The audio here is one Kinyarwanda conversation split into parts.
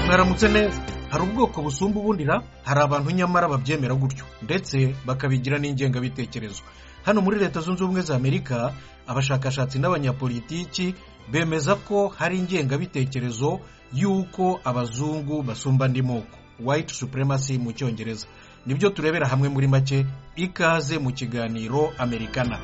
mwaramutse neza hari ubwoko busumba ubundira hari abantu nyamara babyemera gutyo ndetse bakabigira n'ingengabitekerezo hano muri leta zunze ubumwe za amerika abashakashatsi n'abanyapolitiki bemeza ko hari ingengabitekerezo y'uko abazungu basumba andi moko white supremacy mu cyongereza nibyo turebera hamwe muri make ikaze mu kiganiro amerikana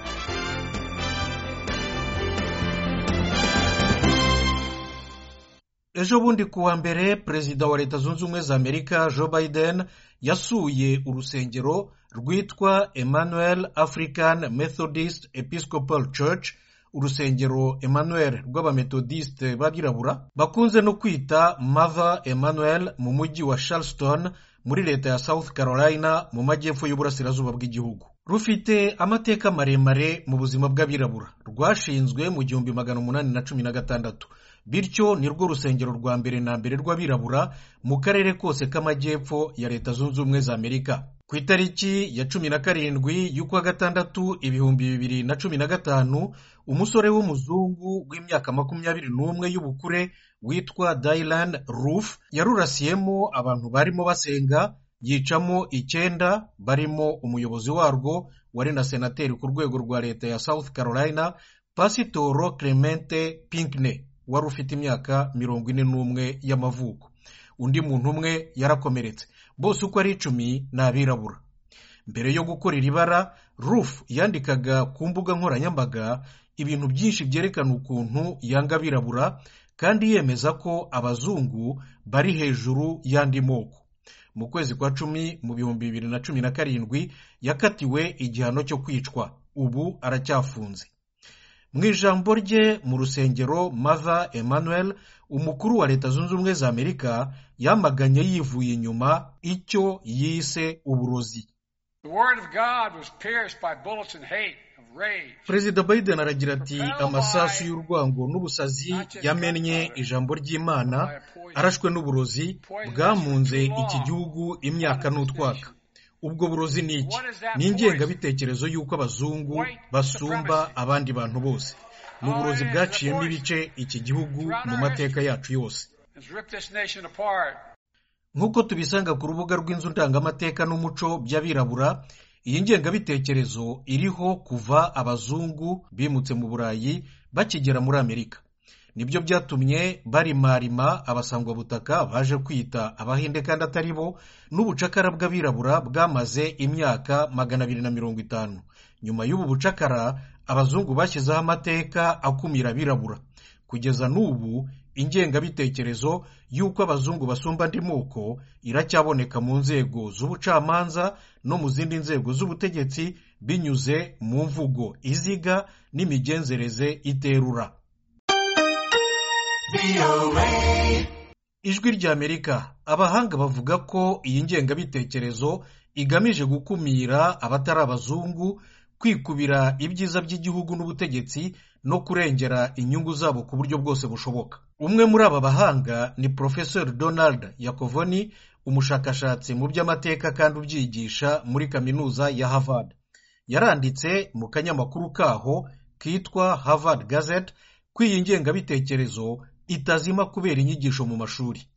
ejo bundi ku wa mbere perezida wa leta zunze ubumwe za amerika joe biden yasuye urusengero rwitwa emmanuel african methodist episcopal church urusengero emmanuel rw'abamethodiste b'abirabura bakunze no kwita mother emmanuel mu mujyi wa charleston muri leta ya south carolina mu majyepfo y'uburasirazuba bw'igihugu rufite amateka maremare mu buzima bw'abirabura rwashinzwe mu gihumbi magana umunani na cumi na gatandatu bityo ni rwo rusengero rwa mbere na mbere rw'abirabura mu karere kose k'amajyepfo ya leta zunze ubumwe za amerika ku itariki ya cumi na karindwi y'ukwa gatandatu ibihumbi bibiri na cumi na gatanu umusore w'umuzungu w'imyaka makumyabiri n'umwe y'ubukure witwa dayilan rufu yarurasiyemo abantu barimo basenga yicamo icyenda barimo umuyobozi warwo wari na senateri ku rwego rwa leta ya south carolina pasitoro clemente pinkney wari ufite imyaka mirongo ine n'umwe y'amavuko undi muntu umwe yarakomeretse bose uko ari icumi ni abirabura mbere yo gukora iri bara rufu yandikaga ku mbuga nkoranyambaga ibintu byinshi byerekana ukuntu yanga abirabura kandi yemeza ko abazungu bari hejuru y'andi moko mu kwezi kwa cumi mu bihumbi bibiri na cumi na karindwi yakatiwe igihano cyo kwicwa ubu aracyafunze mu ijambo rye mu rusengero mava emmanuel umukuru wa leta zunze ubumwe za amerika yamaganye yivuye inyuma icyo yise uburozi perezida biden aragira ati amasasu y'urwango n'ubusazi yamennye ijambo ry'imana arashwe n'uburozi bwamunze iki gihugu imyaka n'utwaka ubwo burozi ni iki ni ingengabitekerezo y'uko abazungu basumba abandi bantu bose ni uburozi bwaciyemo ibice iki gihugu mu mateka yacu yose nk'uko tubisanga ku rubuga rw'inzu ndangamateka n'umuco by'abirabura iyi ngengabitekerezo iriho kuva abazungu bimutse mu burayi bakigera muri amerika nibyo byatumye barimarima abasangwabutaka baje kwita abahinde kandi atari bo n'ubucakara bw'abirabura bwamaze imyaka magana abiri na mirongo itanu nyuma y'ubu bucakara abazungu bashyizeho amateka akumira abirabura kugeza n'ubu ingengabitekerezo y'uko abazungu basumba andi moko iracyaboneka mu nzego z'ubucamanza no mu zindi nzego z'ubutegetsi binyuze mu mvugo iziga n'imigenzereze iterura ijwi ry'amerika abahanga bavuga ko iyi ngengabitekerezo igamije gukumira abatari abazungu kwikubira ibyiza by'igihugu n'ubutegetsi no kurengera inyungu zabo ku buryo bwose bushoboka umwe muri aba bahanga ni porofesori donald yakovoni umushakashatsi mu by'amateka kandi ubyigisha muri kaminuza ya harvard yaranditse mu kanyamakuru kaho kitwa harvard gazette ko iyi ngengabitekerezo itazima kubera inyigisho mu mashuri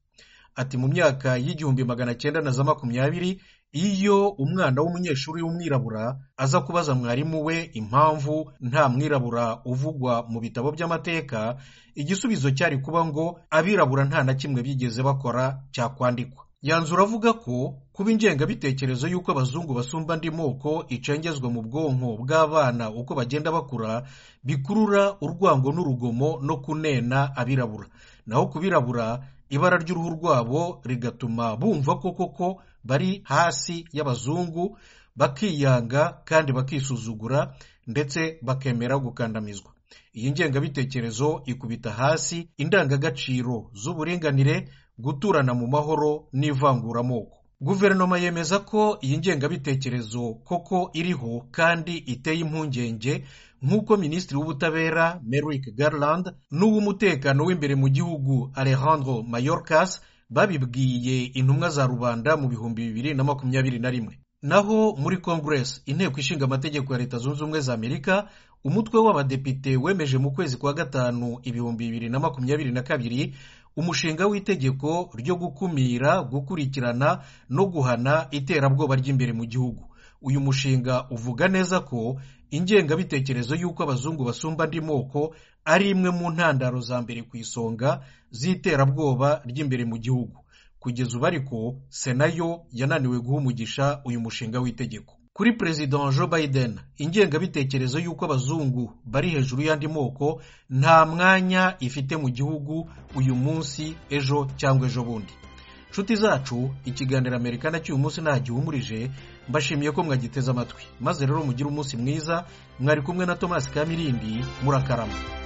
ati mu myaka y'igihumbi magana cyenda na za makumyabiri iyo umwana w'umunyeshuri w'umwirabura aza kubaza mwarimu we impamvu nta mwirabura uvugwa mu bitabo by'amateka igisubizo cyari kuba ngo abirabura nta na kimwe bigeze bakora cyakwandikwa yanzura avuga ko kuba ingengabitekerezo y'uko abazungu basumba andi moko icengezwa mu bwonko bw'abana uko bagenda bakura bikurura urwango n'urugomo no kunena abirabura naho ku birabura ibara ry'uruhu rwabo rigatuma bumva ko koko bari hasi y'abazungu bakiyanga kandi bakisuzugura ndetse bakemera gukandamizwa iyi ngengabitekerezo ikubita hasi indangagaciro z'uburinganire guturana mu mahoro n'ivanguramoko guverinoma yemeza ko iyi ngengabitekerezo koko iriho kandi iteye impungenge nk'uko minisitiri w'ubutabera Merrick Garland n'uw'umutekano w'imbere mu gihugu Alejandro Mayorkas babibwiye intumwa za rubanda mu bihumbi bibiri na makumyabiri na rimwe naho muri congress inteko ishinga amategeko ya leta zunze ubumwe za amerika umutwe w'abadepite wemeje mu kwezi kwa gatanu ibihumbi bibiri na makumyabiri na kabiri umushinga w'itegeko ryo gukumira gukurikirana no guhana iterabwoba ry'imbere mu gihugu uyu mushinga uvuga neza ko ingengabitekerezo y'uko abazungu basumba andi moko ari imwe mu ntandaro za mbere ku isonga z'iterabwoba ry'imbere mu gihugu kugeza ubu ariko sena yo yananiwe guha umugisha uyu mushinga w'itegeko kuri perezida Joe Biden ingengabitekerezo y'uko abazungu bari hejuru y'andi moko nta mwanya ifite mu gihugu uyu munsi ejo cyangwa ejo bundi nshuti zacu ikiganiro amerika na cy'uyu munsi ntagihumurije mbashimiye ko mwagiteze amatwi maze rero mugire umunsi mwiza mwari kumwe na tomasi kamirindi murakarama